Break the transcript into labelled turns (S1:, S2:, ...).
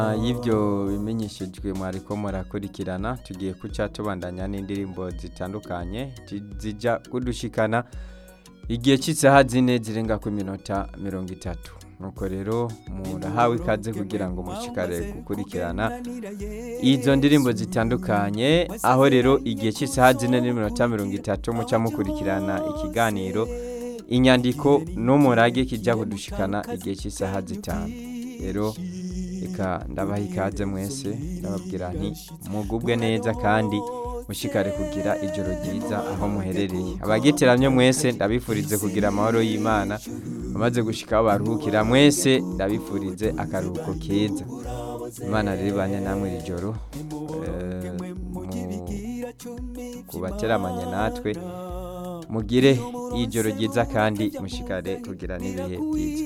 S1: y'ibyo bimenyeshejwe mwariko murakurikirana tugiye kuca tubandanya n'indirimbo zitandukanye zijya kudushikana igihe cy'isaha zine zirenga ku minota mirongo itatu nuko rero murahawe ikaze kugira ngo mushikare gukurikirana izo ndirimbo zitandukanye aho rero igihe cy'isaha zine n'iminota mirongo itatu muca mukurikirana ikiganiro inyandiko n'umurage kijya kudushikana igihe cy'isaha zitanu rero reka ndabaha ikaze mwese ndababwira nti mugubwe neza kandi mushikare kugira ijoro ryiza aho muherereye abagitiramye mwese ndabifurize kugira amahoro y'imana amaze gushika aho baruhukira mwese ndabifurize akaruhuko keza imana rero ibane namwe iri joro kubateramanye natwe mugire ijoro ryiza kandi mushikare kugira n'ibihe byiza